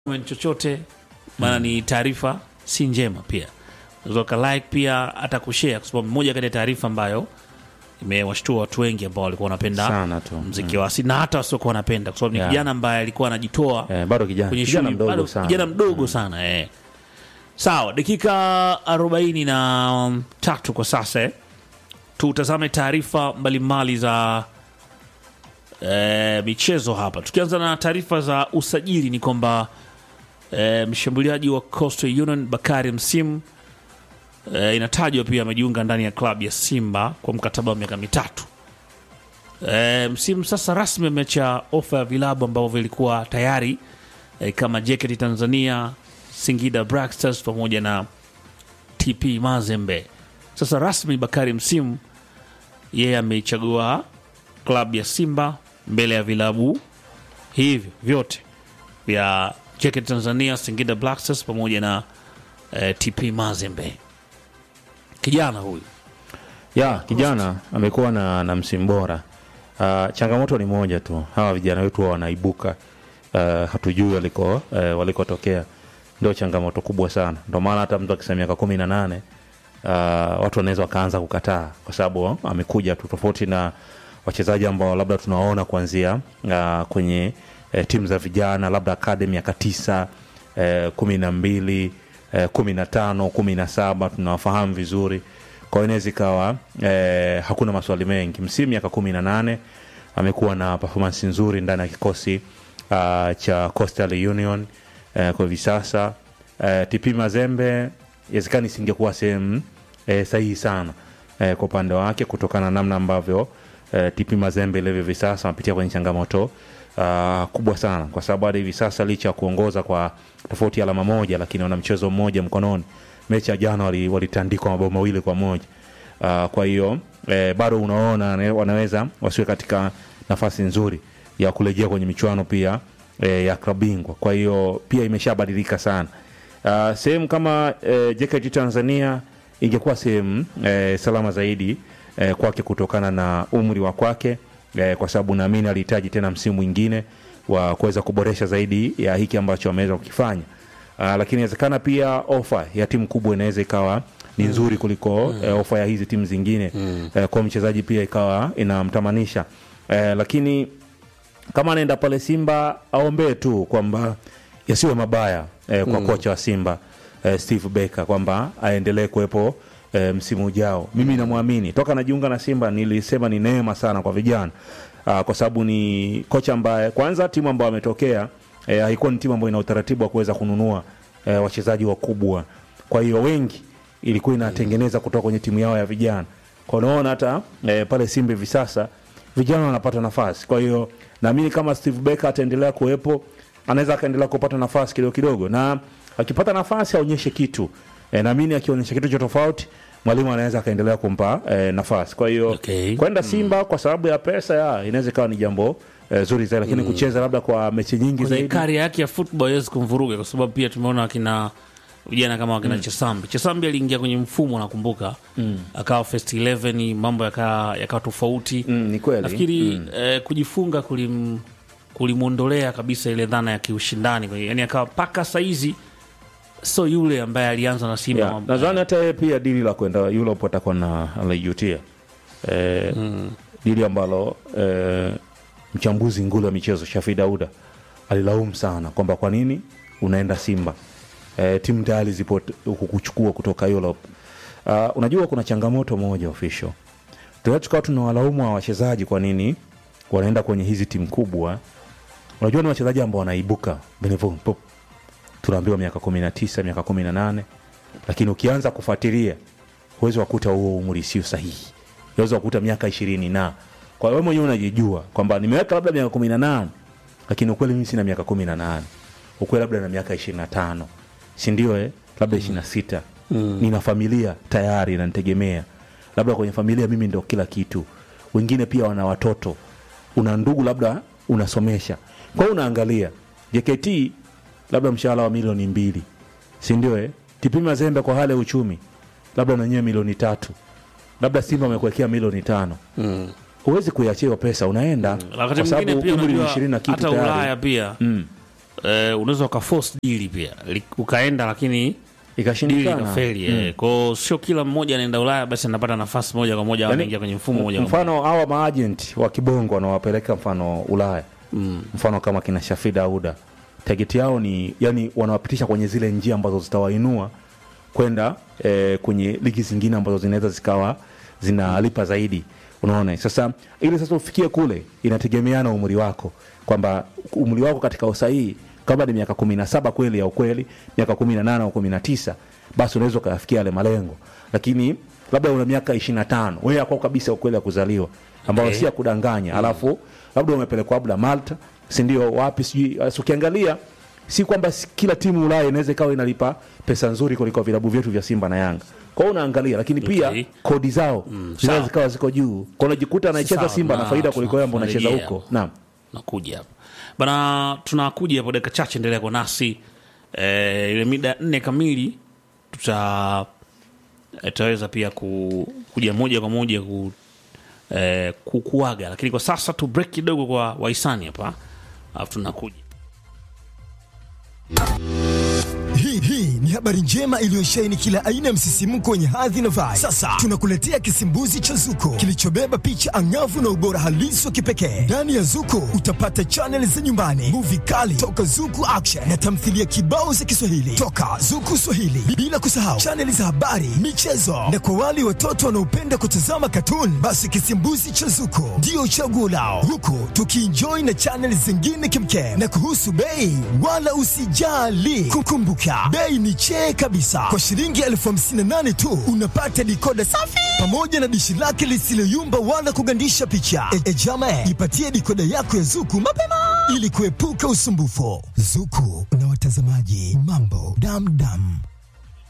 comment chochote maana ni taarifa si njema pia unaweza uka like pia hata kushare kwa sababu moja kati ya taarifa ambayo imewashtua watu wengi ambao walikuwa wanapenda Sana tu. mziki wa asili na hata wasiokuwa wanapenda kwa sababu ni Yeah. kijana ambaye alikuwa anajitoa Eh, bado kijana kwenye kijana shughuli mdogo bado sana. kijana mdogo sana eh. Sawa, dakika arobaini na tatu kwa sasa eh. Tutazame taarifa mbalimbali za eh, michezo hapa, tukianza na taarifa za usajili ni kwamba eh, mshambuliaji wa Coastal Union Bakari Msimu eh, inatajwa pia amejiunga ndani ya klabu ya Simba kwa mkataba wa miaka mitatu. E, msimu sasa rasmi ameacha ofa ya vilabu ambavyo vilikuwa tayari e, kama JKT Tanzania, Singida Black Stars pamoja na TP Mazembe. Sasa rasmi Bakari Msimu yeye ameichagua klabu ya Simba mbele ya vilabu hivyo vyote vya JKT Tanzania, Singida Black Stars pamoja na e, TP Mazembe. Kijana huyu ya kijana amekuwa na, na msimu bora. Uh, changamoto ni moja tu, hawa vijana wetu huwa wanaibuka uh, hatujui waliko uh, walikotokea, ndio changamoto kubwa sana. Ndio maana hata mtu akisema miaka kumi na nane uh, watu wanaweza wakaanza kukataa kwa sababu amekuja tu, tofauti na wachezaji ambao labda tunawaona kuanzia uh, kwenye uh, timu za vijana labda akademi miaka tisa uh, kumi na mbili uh, kumi na tano kumi na saba tunawafahamu vizuri kwa hiyo inaweza ikawa eh, hakuna maswali mengi. Msimu miaka kumi na nane amekuwa na performance nzuri ndani ya kikosi uh, cha Coastal Union eh, kwa hivi sasa eh, TP Mazembe inawezekana isingekuwa sehemu eh, sahihi sana eh, kwa upande wake kutokana na namna ambavyo eh, TP Mazembe ilivyo hivi sasa anapitia kwenye changamoto uh, kubwa sana, kwa sababu hadi hivi sasa licha ya kuongoza kwa tofauti ya alama moja, lakini wana mchezo mmoja mkononi. Mechi ya jana wali- walitandikwa mabao mawili kwa moja. Uh, kwa hiyo eh, bado unaona ne- wanaweza wasiwe katika nafasi nzuri ya kurejea kwenye michuano pia eh, ya klabu bingwa. Kwa hiyo pia imeshabadilika sana. Uh, sehemu kama eh, JKT Tanzania ingekuwa sehemu eh, salama zaidi eh, kwake kutokana na umri wa kwake eh, kwa sababu naamini alihitaji tena msimu mwingine wa kuweza kuboresha zaidi ya hiki ambacho ameweza kukifanya. Uh, lakini inawezekana pia ofa ya timu kubwa inaweza ikawa ni nzuri kuliko eh, ofa ya hizi timu zingine eh, kwa mchezaji pia ikawa inamtamanisha eh, lakini kama anaenda pale Simba aombee tu kwamba yasiwe mabaya eh, kwa kocha wa Simba eh, Steve Barker kwamba aendelee kuwepo eh, msimu ujao. Mimi namwamini toka najiunga na Simba, nilisema ni neema sana kwa vijana ah, kwa sababu ni kocha ambaye kwanza timu ambayo ametokea eh, haikuwa ni timu ambayo ina utaratibu wa kuweza kununua eh, wachezaji wakubwa. Kwa hiyo wengi ilikuwa inatengeneza kutoka kwenye timu yao ya vijana. Kwa unaona hata eh, pale Simba hivi sasa vijana wanapata nafasi. Kwa hiyo naamini kama Steve Barker ataendelea kuwepo, anaweza akaendelea kupata nafasi kidogo kidogo, na akipata nafasi aonyeshe kitu e, naamini akionyesha kitu cha tofauti mwalimu anaweza akaendelea kumpa e, nafasi. Kwa hiyo Okay. kwenda Simba kwa sababu ya pesa ya inaweza ikawa ni jambo e, zuri zaidi, lakini kucheza labda kwa mechi nyingi kwenye zaidi karia yake ya football haiwezi kumvuruga kwa sababu pia tumeona wakina vijana kama wakina Chesambi. Chesambi aliingia kwenye mfumo nakumbuka, akawa first 11 mambo yakawa yakawa tofauti. mm, ni kweli Nafikiri eh, kujifunga kulim kulimwondolea kabisa ile dhana ya kiushindani, Kwa hiyo, yani akawa mpaka saizi so yule ambaye alianza na Simba Yeah, nadhani hata yeye pia dili la kwenda Europe atakuwa na anaijutia e, dili ambalo e, mchambuzi nguli wa michezo Shafi Dauda alilaumu sana kwamba kwa nini unaenda Simba e, timu tayari zipo t- kukuchukua kutoka Europe. Uh, unajua kuna changamoto moja official, tunaweza tukawa tunawalaumu wa wachezaji kwa nini wanaenda kwenye hizi timu kubwa. Unajua ni wachezaji ambao wanaibuka Benevon Pop tunaambiwa miaka kumi na tisa miaka kumi na nane lakini ukianza kufuatilia huwezi wakuta huo umri sio sahihi unaweza wakuta miaka ishirini na kwa hiyo wewe mwenyewe unajijua kwamba nimeweka labda miaka kumi na nane lakini ukweli mimi sina miaka kumi na nane ukweli labda na miaka ishirini na tano sindio eh? labda ishirini na sita nina familia tayari nanitegemea labda kwenye familia mimi ndo kila kitu wengine pia wana watoto una ndugu labda unasomesha kwa hiyo unaangalia jkt labda mshahara wa milioni mbili sindio eh? TP Mazembe kwa hali ya uchumi labda nanyewe milioni tatu labda Simba amekuwekea milioni tano huwezi kuiachia hiyo pesa unaenda wakati kwa sababu mwingine pia umri ni unajua ishirini na kitu hata tayari Ulaya pia mm. eh, unaweza ukaforce dili pia Li- ukaenda lakini dili ikashindikana ikafeli eh. kwao sio kila mmoja anaenda ulaya basi anapata nafasi moja kwa moja au anaingia kwenye mfumo moja kwa moja mfano hawa maajenti wa kibongo wanawapeleka mfano ulaya mm. mfano kama kina shafid auda tageti yao ni yani wanawapitisha kwenye zile njia ambazo zitawainua kwenda eh, kwenye ligi zingine ambazo zinaweza zikawa zinalipa zaidi unaona sasa ili sasa ufikie kule inategemeana umri wako kwamba umri wako katika usahihi kama ni miaka kumi na saba kweli ya ukweli miaka kumi na nane au kumi na tisa basi unaweza ukayafikia yale malengo lakini labda una miaka ishiri na tano wewe akwao kabisa ukweli ya kuzaliwa ambao Okay. si ya kudanganya alafu labda umepelekwa labda malta sindio wapi sijui Sasa ukiangalia si kwamba si- kila timu ulaya inaweza ikawa inalipa pesa nzuri kuliko vilabu vyetu vya simba na yanga kwa hiyo unaangalia lakini pia Okay. kodi zao sawa. zinaweza zikawa ziko juu kwa unajikuta anaicheza Sawa, simba na na faida kuliko wewe ambao unacheza tunarejea huko hapo. naam nakuja hapo bana tunakuja hapo dakika chache endelea kwa nasi eh, ile mida nne kamili tuta eh, tutaweza pia ku, kuja moja kwa moja ku, eh, kukuaga lakini kwa sasa tu break kidogo kwa wahisani hapa alafu tunakuja Hii hii ni habari njema iliyosheheni kila aina ya msisimko wenye hadhi na vibe. Sasa tunakuletea kisimbuzi cha Zuko kilichobeba picha angavu na ubora halisi wa kipekee. Ndani ya Zuko utapata chaneli za nyumbani, muvi kali toka Zuku Action na tamthilia kibao za Kiswahili toka Zuku Swahili, bila kusahau chaneli za habari, michezo na kwa wale watoto wanaopenda kutazama katuni, basi kisimbuzi cha Zuko ndio chaguo lao, huku tukienjoy na chaneli zingine kimkem. Na kuhusu bei, wala usijali, kukumbuka bei ni chee kabisa. Kwa shilingi elfu hamsini na nane tu unapata dikoda safi pamoja na dishi lake lisiloyumba wala kugandisha picha. E, e jama, jipatie dikoda yako ya Zuku mapema ili kuepuka usumbufu. Zuku na watazamaji, mambo damdam.